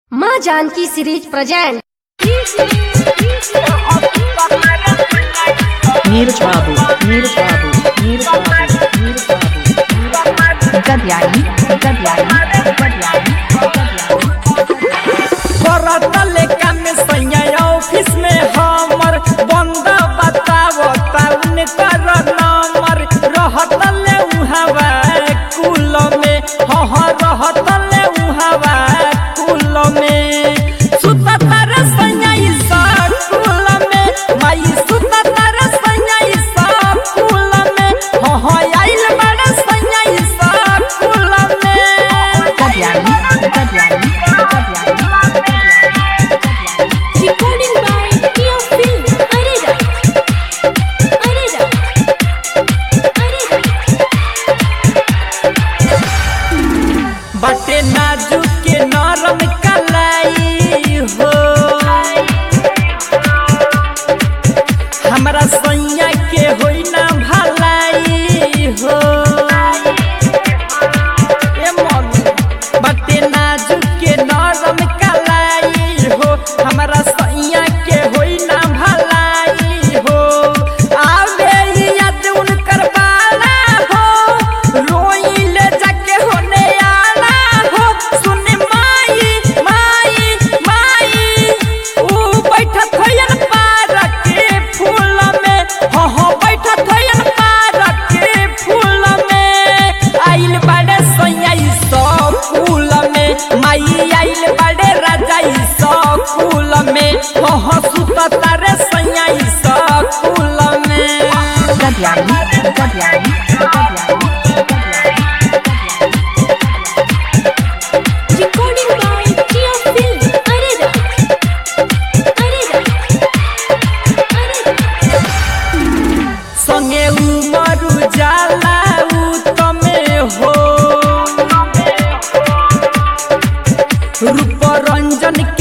माँ Janaki series present Neeraj बाबू नीरज बाबू नीरज बाबू नीरज बाबू गद्यानी गद्यानी गद्यानी करतले काम सैया ऑफिस में हमर बंद बताव ताउन कर नंबर रहतले उहावा कुल में ह ह रहतले उहावा कुल में सुततर सैया ईसा कुल में माई सुततर सैया ईसा कुल में ह ह आइल बड़ सैया ईसा कुल में गद्यानी गद्यानी गद्यानी Recording by Tia Film, Arera. Arera. Arera. बटे नाजुक के नरम कलाई हो हमरा सैया के होई ना भलाई हो ए मम्मी बटे नाजुक के नरम कलाई हो हमरा सैया के होई ना भलाई हो आवे याद उनकर बाला हो रोइले जाके होने आला हो सुन माई माई माई ऊ बैठत होयन पारक के फूल में हो हो बैठत होयन पारक के फूल में आइल बड़े सोया सब फूल में माई आइल बड़े राजा सब फूल में हो हो सुत तारे सोया सब फूल में गद्यानी गद्यानी गद्यानी Recording by Tia Film, Arera. Arera. Arera. संगे उमरु जाला तमे हो रूप रंजन